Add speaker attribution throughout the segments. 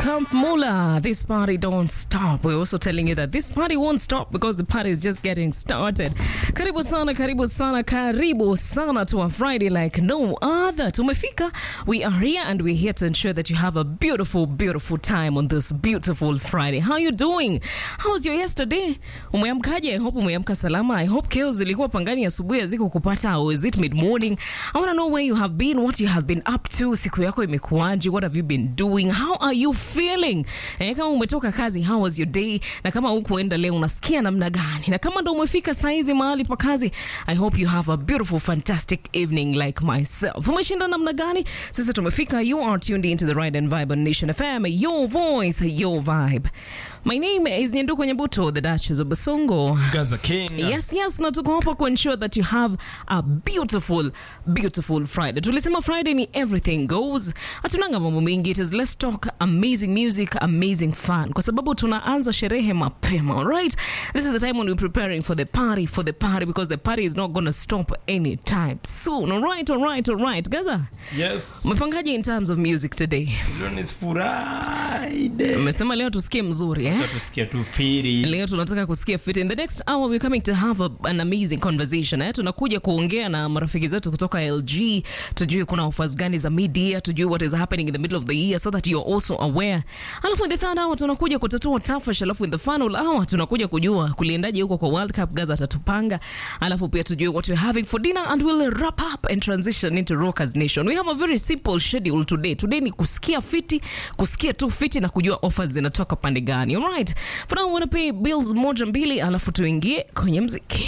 Speaker 1: Camp Mula, this party don't stop. We're also telling you that this party won't stop because the party is just getting started. Karibu sana, karibu sana, karibu sana to a Friday like no other. Tumefika. We are here and we're here to ensure that you have a beautiful, beautiful time on this beautiful Friday. How you doing? How was your yesterday? Umeamkaje? I hope umeamka salama. I hope keo zilikuwa pangani asubuhi haziko kupata or is it mid morning? I want to know where you have been, what you have been up to. Siku yako imekuwaje? What have you been doing? How are you feeling? Eh, kama umetoka kazi, how was your day? Na kama hukuenda leo unasikia namna gani? Na kama ndo umefika saizi mahali pa kazi, I hope you have a beautiful fantastic evening like myself. Umeshinda namna gani? Sisi tumefika. You are tuned into the right and vibe on Nation FM. Your voice, your vibe. My name is Nyenduko Nyabuto, the Duchess of Basongo.
Speaker 2: Gaza King.
Speaker 1: Yes, yes, na tuko hapa ku ensure that you have a beautiful, beautiful Friday. Tulisema Friday ni everything goes. Hatunanga mambo mengi. It is let's talk amazing music, amazing fun. Kwa sababu tunaanza sherehe mapema, alright? This is the time when we're preparing for the party, for the party, because the party is not going to stop anytime soon. Alright, alright, alright. Gaza,
Speaker 2: Yes.
Speaker 1: umepangaje in terms of music today?
Speaker 2: Leo ni Friday.
Speaker 1: Umesema leo tusikie mzuri, eh?
Speaker 2: Tusikia tu firi.
Speaker 1: leo tunataka kusikia fit in the next hour we're coming to have a, an amazing conversation eh? tunakuja kuongea na marafiki zetu kutoka lg tujue kuna offers gani za media tujue what is happening in the middle of the year so that you're also aware alafu in the third hour tunakuja kutatua tafash alafu in the final hour tunakuja kujua kuliendaje huko kwa world cup gaza atatupanga alafu pia tujue what we're having for dinner and we'll wrap up and transition into rockers nation we have a very simple schedule today today ni kusikia fiti kusikia tu fiti na kujua offers zinatoka pande gani alright for now I wanna pay bills moja mbili alafu tuingie kwenye mziki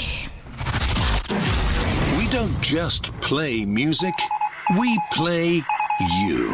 Speaker 3: We don't just play music, we play you.